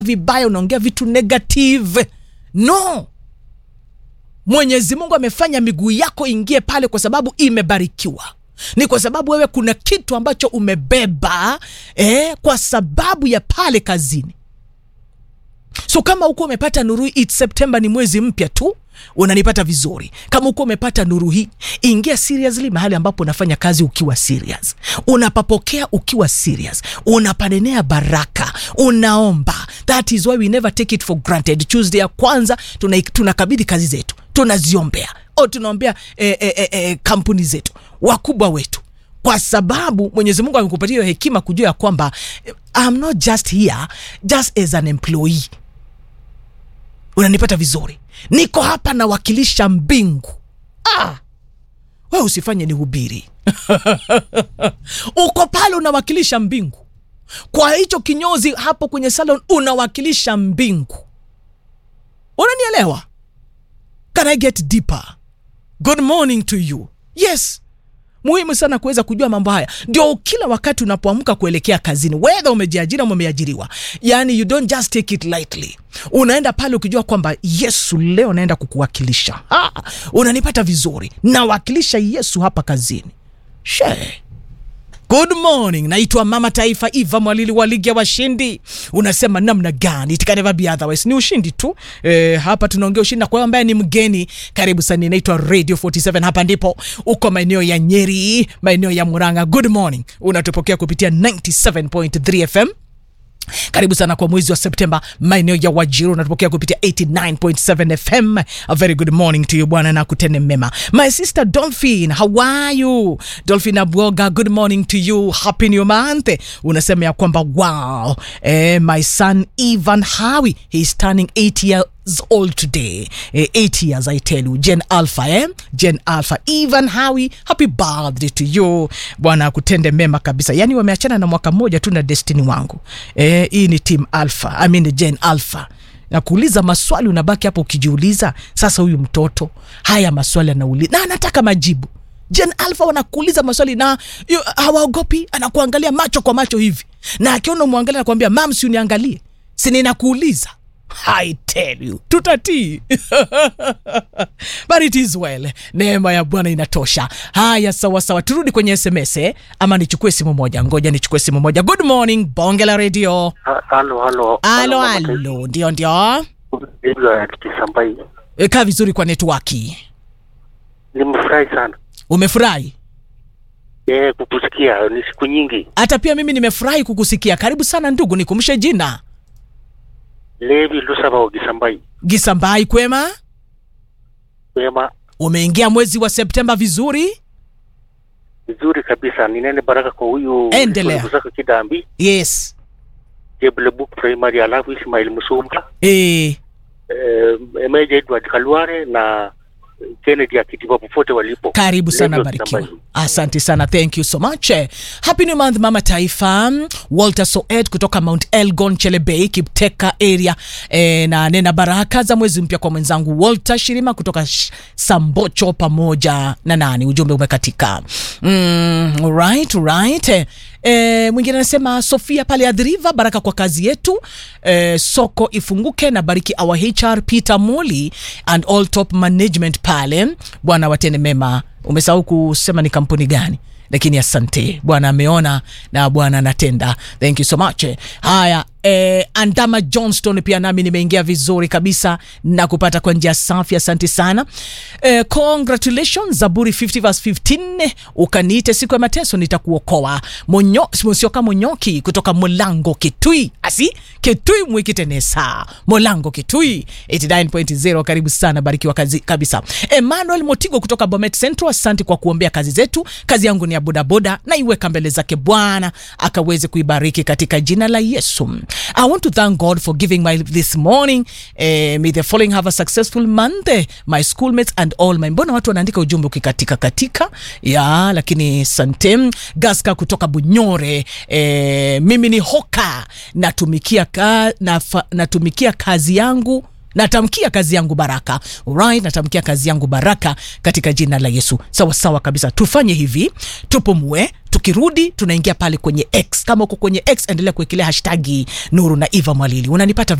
vibaya unaongea vitu negative no mwenyezi mungu amefanya miguu yako ingie pale kwa sababu imebarikiwa ni kwa sababu wewe kuna kitu ambacho umebeba eh, kwa sababu ya pale kazini so kama huko umepata nuru hii it's september ni mwezi mpya tu unanipata vizuri kama huko umepata nuru hii ingia seriously mahali ambapo unafanya kazi ukiwa serious unapapokea ukiwa serious unapanenea baraka unaomba that is why we never take it for granted tuesday ya kwanza tuna- tunakabidhi kazi zetu tunaziombea o tunaombea eh, eh, eh, eh, kampuni zetu wakubwa wetu kwa sababu mwenyezi mungu amekupatia hiyo hekima kujua ya kwamba eh, I'm not just here just as an employee unanipata vizuri niko hapa nawakilisha mbingu ah, we usifanye ni hubiri uko pale unawakilisha mbingu kwa hicho kinyozi hapo kwenye salon unawakilisha mbingu unanielewa can i get deeper good morning to you yes muhimu sana kuweza kujua mambo haya ndio kila wakati unapoamka kuelekea kazini wedha umejiajiri ama umeajiriwa yani you don't just take it lightly unaenda pale ukijua kwamba yesu leo naenda kukuwakilisha ha, unanipata vizuri nawakilisha yesu hapa kazini shee Good morning, naitwa Mama Taifa Eva Mwalili wa ligi ya washindi. Unasema namna gani? It can never be otherwise. Ni ushindi tu. E, hapa tunaongea ushindi na kwa wewe ambaye ni mgeni, karibu sana. Inaitwa Radio 47 hapa ndipo uko maeneo ya Nyeri, maeneo ya Murang'a. Good morning. Unatupokea kupitia 97.3 FM karibu sana kwa mwezi wa septemba maeneo ya wajiro unatupokea kupitia 89.7 fm a very good morning to you bwana na kutende mema my sister dolphin how are you dolphin abwoga good morning to you happy new month unasema ya kwamba wow eh, my son ivan hawi he is turning 8 years old today eh, 8 years i tell you jen alpha eh? jen alpha even hawi happy birthday to you bwana akutende mema kabisa yani wameachana na mwaka mmoja tu na destiny wangu eh, hii ni team alpha I mean jen alpha na kuuliza maswali unabaki hapo ukijiuliza sasa huyu mtoto haya maswali anauliza na anataka majibu jen alpha wanakuuliza maswali na yu- hawaogopi anakuangalia macho kwa macho hivi na akiona umwangalia nakwambia mam si uniangalie si ninakuuliza I tell you tutatii but it is well neema ya bwana inatosha haya sawa sawa turudi kwenye sms eh? ama nichukue simu moja ngoja nichukue simu moja good morning bonge la radio Ha- Halo, halo. alo Mama alo ndio ndio Taifa, ya Kisambai. e, kaa vizuri kwa netwaki Nimefurahi sana umefurahi eh, kukusikia. Ni siku nyingi. hata pia mimi nimefurahi kukusikia karibu sana ndugu nikumshe jina Levi Lusaba wa Kisambai. gisambai kwema Wema umeingia mwezi wa septemba vizuri vizuri kabisa. Ninene baraka kwa huyu Endelea. Lusaka Kidambi, yes Jebule Book Primary, alafu Ismail Musumba, e, eh, Emeja Edward Kalware na Kennedy Akitiba popote walipo. karibu sana Levi wa barikiwa Kisambai. asante sana thank you so much Eh, happy new month mama taifa walter soed kutoka mount elgon chelebei kipteka area e, na nena baraka za mwezi mpya kwa mwenzangu walter shirima kutoka sh- sambocho pamoja na nani ujumbe umekatika mm, right, right. Eh, E, mwingine anasema sofia pale adhiriva baraka kwa kazi yetu e, soko ifunguke na bariki our hr peter moli and all top management pale bwana watende mema umesahau kusema ni kampuni gani lakini asante bwana ameona na bwana anatenda thank you so much haya eh, andama johnston pia nami nimeingia vizuri kabisa na kupata kwa njia safi asante sana eh, congratulations zaburi 50 verse 15 ukaniite siku ya mateso nitakuokoa Monyo, mosioka monyoki kutoka mulango kitui asi kitui mwikitenesa mulango kitui 89.0 karibu sana barikiwa kazi, kabisa emmanuel motigo kutoka bomet central asante kwa kuombea kazi zetu kazi yangu ni ya bodaboda na iweka mbele zake bwana akaweze kuibariki katika jina la yesu i want to thank god for giving my this morning eh, may the following have a successful month eh, my schoolmates and all my mbona watu wanaandika ujumbe ukikatika katika ya lakini santem gaska kutoka bunyore eh, mimi ni hoka natumikia, ka, nafa, natumikia kazi yangu natamkia kazi yangu baraka right natamkia kazi yangu baraka katika jina la yesu sawa sawa kabisa tufanye hivi tupumue tukirudi tunaingia pale kwenye x kama uko kwenye x endelea kuwekelea hashtagi nuru na eva mwalili unanipata